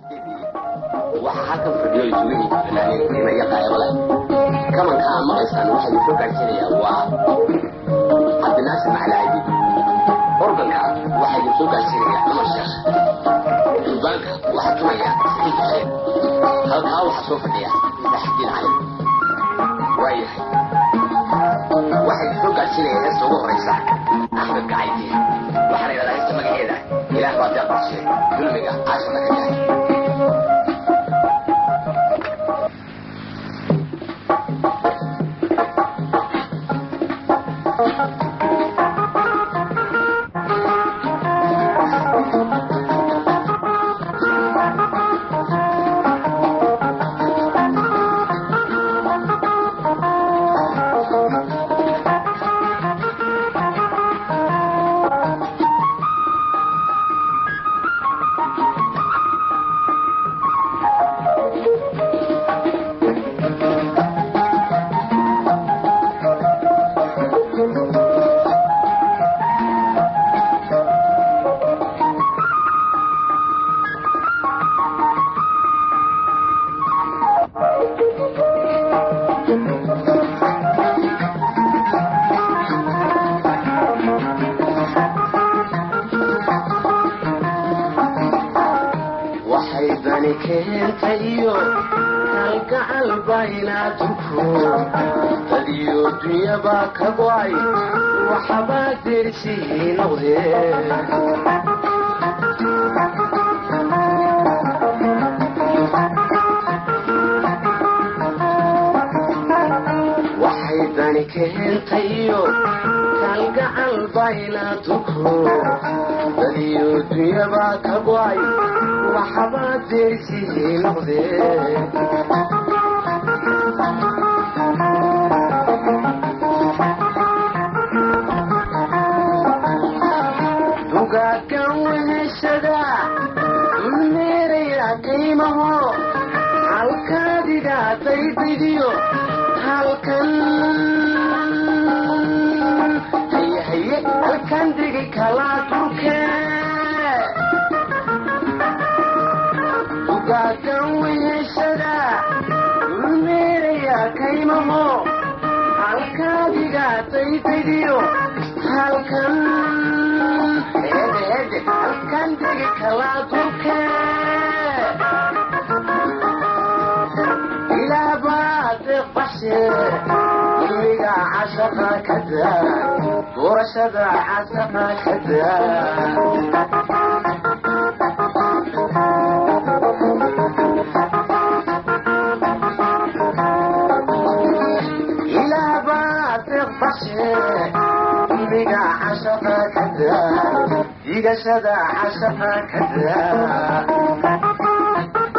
waxaa halkan fadhiyo isugu yimid fanaaniin qiimayo qaayabo leh kamanka aad maqlaysaan waxaa idin soo gaadhsiinaya waa cabdinaasir macalaadi organka waxaa idin soo gaadhsiinaya cumar sheekh durbaanka waxaa tumaya saciid xuseen halkaa waxaa soo fadhiya saxdiin cali waayahay waxaa idin soo gaadhsiinaya heesta ugu horeysa axmed gacaydi waxaa la yidhahdaa heesta magaceeda ilaah baa dee qorshe dulmiga caashada ka yahay waxay dani keentayo kalgacal baynaadunku dadiyo dunyaba ka go'ay waxbaa dersii noqdee waxay dani keentayo kalgacal baynaadunku dadiyo dunyaba ka go'ay waxbaa dersii noqdee dugaagan weheshada dulmeeraya qiimaho halkaadiga daydigiyo halkan haye haye halkan digi kalaa durke dugaagan weheshada dulmeeraya qiimaho halkaadiga daydigiyo halkan hede hede halkan digi kalaa durke ilaah baa deeqbashe dulmiga cashaqa ka daa doorashada casaqa ka daa ilaah baa deeqbashe dulmiga cashaqa ka daa digashada cashaqa ka daa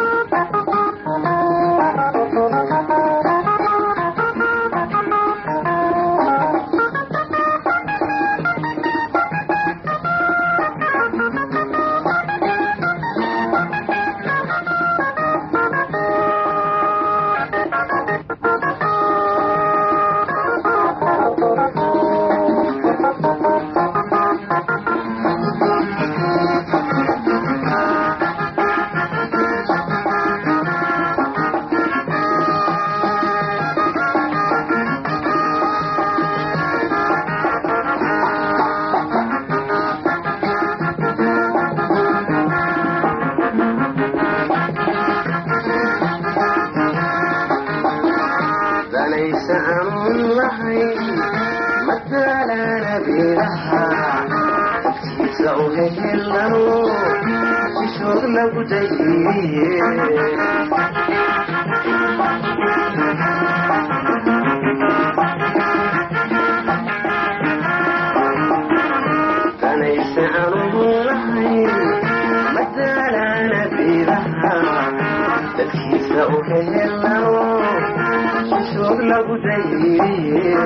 danaysa aanun lahayn mataalana beeraha agtiisa u hehelano sishood lagu dayiye danaysa aanun lahayn mataalana beeraha dadkiisa u hehelano sishood lagu dayiye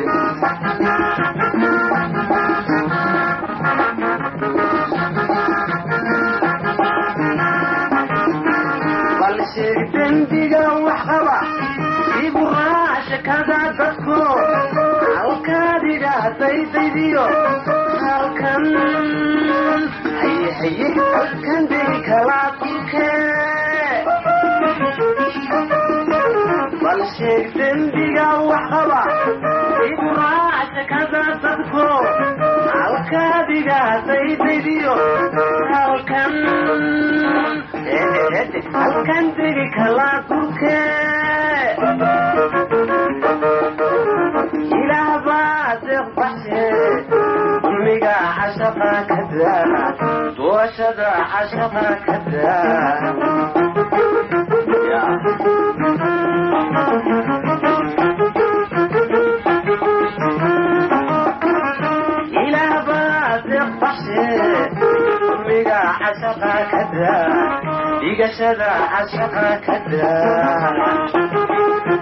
balse dembiga wax qaba iburaaashakada dadku halkaadiga daydaydiyo halkan haye haye halkan degi kalaa kulkee fidiyo halkan halkan degi kalaa durke ilaah baa deeq baxshe dulmiga cashaqa ka daa doorashada cashaqa ka daa ilaah baa deeq baxshe dulmiga cashaqa ka daa dhigashada cashaqa ka daa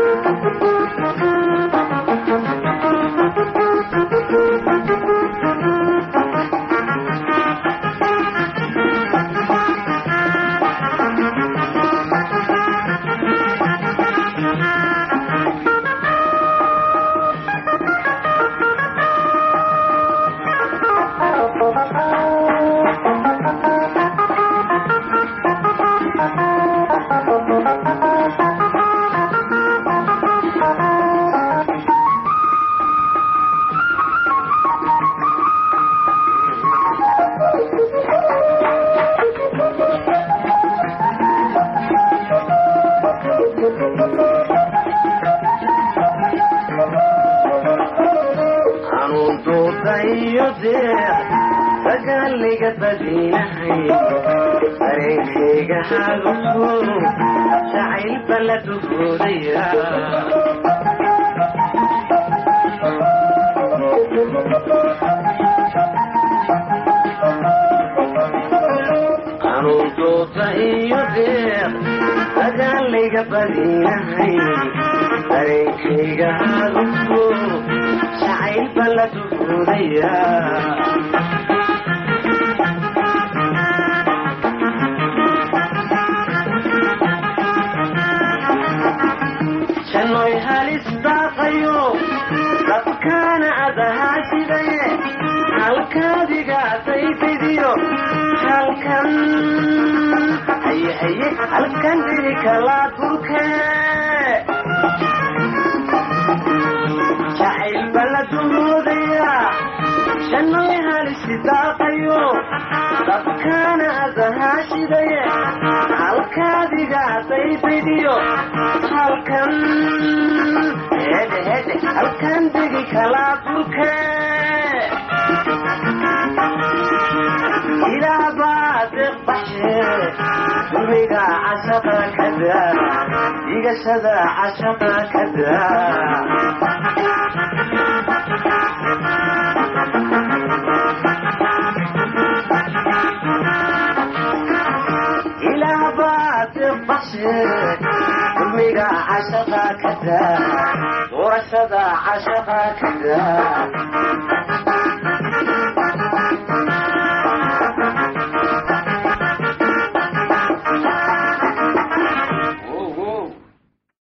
anuun duudayo deeq dagaaliga badinahay dareenkayga haguso jacaylba la dugoodaya anuun duuda iyo deeq dagaaliga badinahay dareenkayga haguso jacaylba la dugoodaya jannoy halis daaqayo dadkaana adahaa sidaye halkaadigaatay fidiyo halkan haye haye halkan diri kalaa durke jacaylba la dumoodaya jannoy halis daaqayo dadkaana adahaa sidaye halkaadigaatay fidiyo halkan hede hede halkan degi kalaa durke ilaah baa deeq baxshe dulmiga cashaqa ka daa dhigashada cashaqa ka daa ilaah baa deeq baxshe dulmiga cashaqa ka daa doorashada cashaqa ka daa